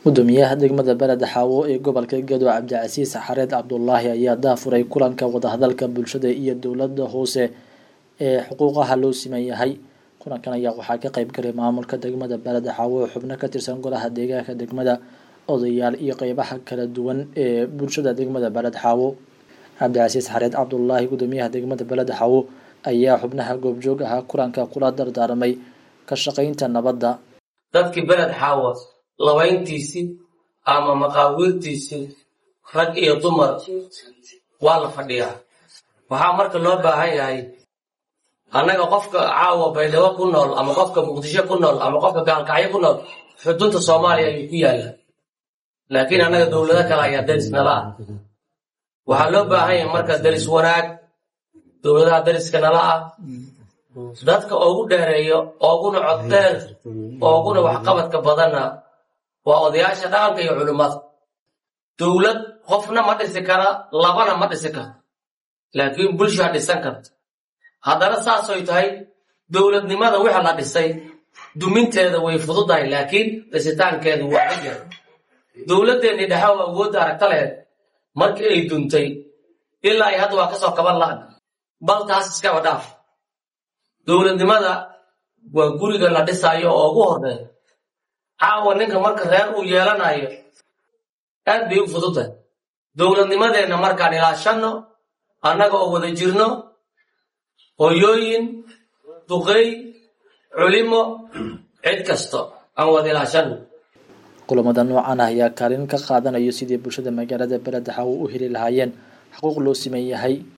gudoomiyaha degmada beled xaawo ee gobolka gedo cabdicasiis xareed cabdulaahi ayaa daafuray kulanka wadahadalka bulshada iyo dowlada hoose ee xuquuqaha loo siman yahay kulankan ayaa waxaa ka qeyb galay maamulka degmada beled xaawo xubno ka tirsan golaha deegaanka degmada odayaal iyo qeybaha kala duwan ee bulshada degmada beled xaawo cabdicasiis xareed cabdulaahi gudoomiyaha degmada beled xaawo ayaa xubnaha goobjoog ahaa kulanka kula dardaarmay ka shaqeynta nabadda dadkii beled xaawo labayntiisii ama maqaawiirtiisii rag iyo dumar waa la fadhiyaa waxaa marka loo baahan yahay annaga qofka caawa baydhabo ku nool ama qofka muqdisho ku nool ama qofka gaalkacyo ku nool xudunta soomaaliya ayuu ku yaallaa laakiin annaga dowlado kale ayaa daris nala ah waxaa loo baahan yahay marka daris wanaag dowladaha dariska nala ah dadka ugu dheereeyo ooguna coddeer ooguna waxqabadka badanna waa odayaasha dhaqanka iyo culimmada dowlad qofna ma dhisi kara labana ma dhisi karto laakiin bulshaa dhisan karta haddana saasoy tahay dowladnimada wixa la dhisay duminteeda way fududahay laakiin dhisitaankeedu waa ajar dowladdeennii dhexow awoodda aragta lehed markii ay duntay ilaa ay hadda waa ka soo kaban la'an bal taas iskaba dhaaf dowladnimada waa guriga la dhisaayo oo ugu horreeya caawa ninka marka reer uu yeelanayo aad bay u fududtahay dowladnimadeenna markaan ilaashanno annaga oo wada jirno hoyooyin duqey culimo cid kasto aan wada ilaashanno kulamada noocan ah ayaa kaalin ka qaadanayo sidii bulshada magaalada beled xaawo u heli lahaayeen xuquuq loo siman yahay